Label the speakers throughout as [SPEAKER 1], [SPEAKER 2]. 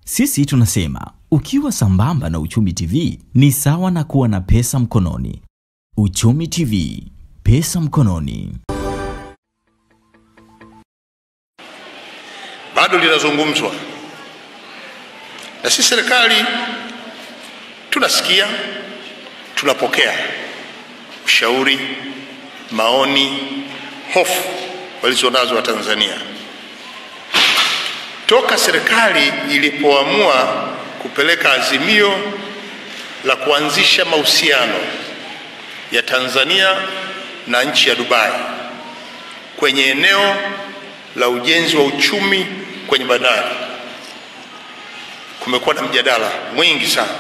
[SPEAKER 1] Sisi tunasema ukiwa sambamba na Uchumi TV ni sawa na kuwa na pesa mkononi. Uchumi TV, pesa mkononi.
[SPEAKER 2] bado linazungumzwa, na sisi serikali tunasikia, tunapokea ushauri, maoni, hofu walizonazo Watanzania toka serikali ilipoamua kupeleka azimio la kuanzisha mahusiano ya Tanzania na nchi ya Dubai kwenye eneo la ujenzi wa uchumi kwenye bandari. Kumekuwa na mjadala mwingi sana.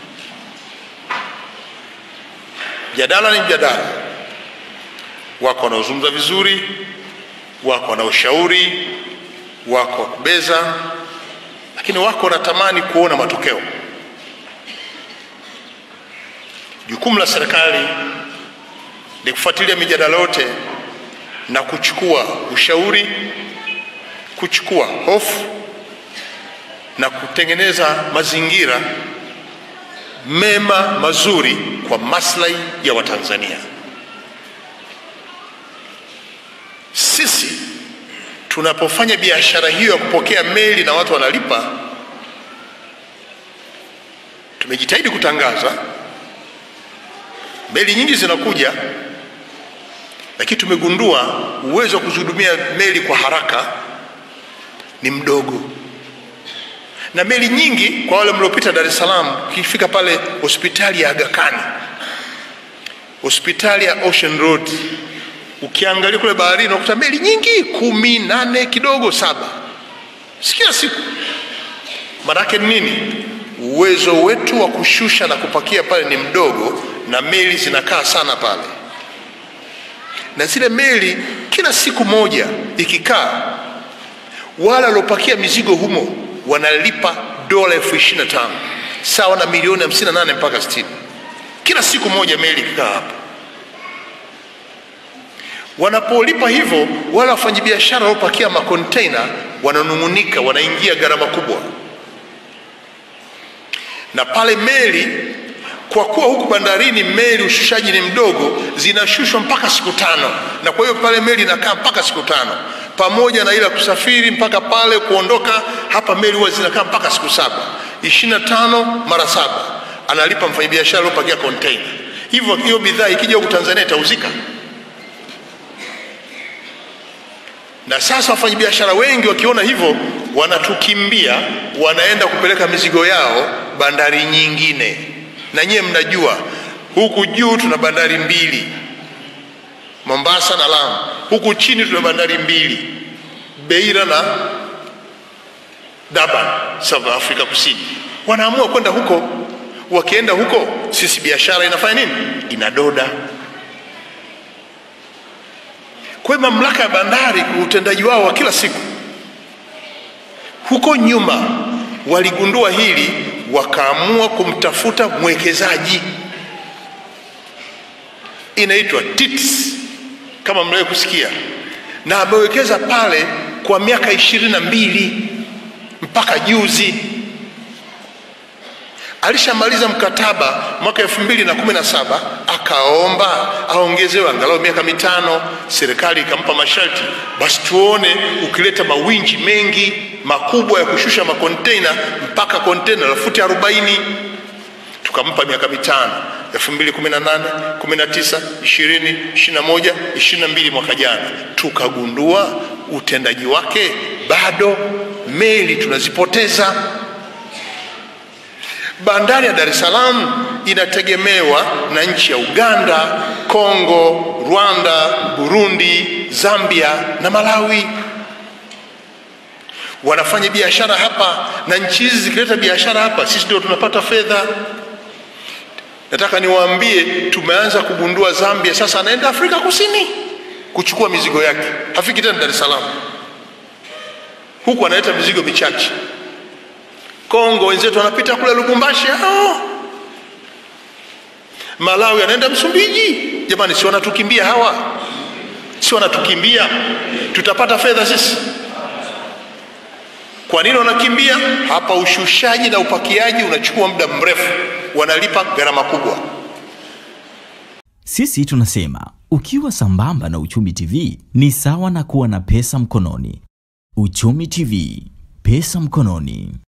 [SPEAKER 2] Mjadala ni mjadala, wako wanaozungumza vizuri, wako wanaoshauri, wako wakubeza, lakini wako wanatamani kuona matokeo. Jukumu la serikali ni kufuatilia mijadala yote na kuchukua ushauri, kuchukua hofu na kutengeneza mazingira mema mazuri kwa maslahi ya Watanzania. Sisi tunapofanya biashara hiyo ya kupokea meli na watu wanalipa, tumejitahidi kutangaza meli nyingi zinakuja lakini tumegundua uwezo wa kuzihudumia meli kwa haraka ni mdogo, na meli nyingi, kwa wale mliopita Dar es Salaam, ukifika pale hospitali ya Aga Khan, hospitali ya Ocean Road, ukiangalia kule baharini unakuta meli nyingi, kumi, nane, kidogo saba, si kila siku. Maanake ni nini? Uwezo wetu wa kushusha na kupakia pale ni mdogo, na meli zinakaa sana pale na zile meli kila siku moja ikikaa, wale waliopakia mizigo humo wanalipa dola elfu ishirini na tano sawa na milioni hamsini na nane mpaka sitini kila siku moja meli ikikaa hapa. Wanapolipa hivyo, wale wafanyabiashara waliopakia makonteina wananung'unika, wanaingia gharama kubwa, na pale meli kwa kuwa huku bandarini meli ushushaji ni mdogo, zinashushwa mpaka siku tano, na kwa hiyo pale meli inakaa mpaka siku tano, pamoja na ile kusafiri mpaka pale kuondoka hapa, meli huwa zinakaa mpaka siku saba. ishirini na tano mara saba analipa mfanyabiashara aliopakia container. Hivyo hiyo bidhaa ikija huku Tanzania itauzika. Na sasa wafanyabiashara wengi wakiona hivyo, wanatukimbia wanaenda kupeleka mizigo yao bandari nyingine na nyiye mnajua huku juu tuna bandari mbili Mombasa na Lamu, huku chini tuna bandari mbili Beira na Durban, South Africa Kusini. Wanaamua kwenda huko, wakienda huko, sisi biashara inafanya nini? Inadoda. Kwa hiyo mamlaka ya bandari kwa utendaji wao wa kila siku, huko nyuma waligundua hili wakaamua kumtafuta mwekezaji inaitwa TITS kama mliwahi kusikia, na amewekeza pale kwa miaka ishirini na mbili mpaka juzi. Alishamaliza mkataba mwaka elfu mbili na kumi na saba akaomba aongezewe angalau miaka mitano. Serikali ikampa masharti, basi tuone ukileta mawinji mengi makubwa ya kushusha makonteina mpaka konteina la futi arobaini. Tukampa miaka mitano, elfu mbili kumi na nane kumi na tisa ishirini ishirini na moja ishirini na mbili mwaka jana tukagundua utendaji wake bado, meli tunazipoteza. Bandari ya Dar es Salaam inategemewa na nchi ya Uganda, Kongo, Rwanda, Burundi, Zambia na Malawi. Wanafanya biashara hapa, na nchi hizi zikileta biashara hapa, sisi ndio tunapata fedha. Nataka niwaambie, tumeanza kugundua Zambia sasa anaenda Afrika Kusini kuchukua mizigo yake, hafiki tena Dar es Salaam, huku analeta mizigo michache. Kongo wenzetu wanapita kule Lubumbashi hao. Malawi anaenda Msumbiji. Jamani, si wanatukimbia hawa? Si wanatukimbia? Tutapata fedha sisi? Kwa nini wanakimbia? Hapa ushushaji na upakiaji unachukua muda mrefu, wanalipa gharama kubwa.
[SPEAKER 1] Sisi tunasema ukiwa sambamba na Uchumi TV ni sawa na kuwa na pesa mkononi. Uchumi TV, pesa mkononi.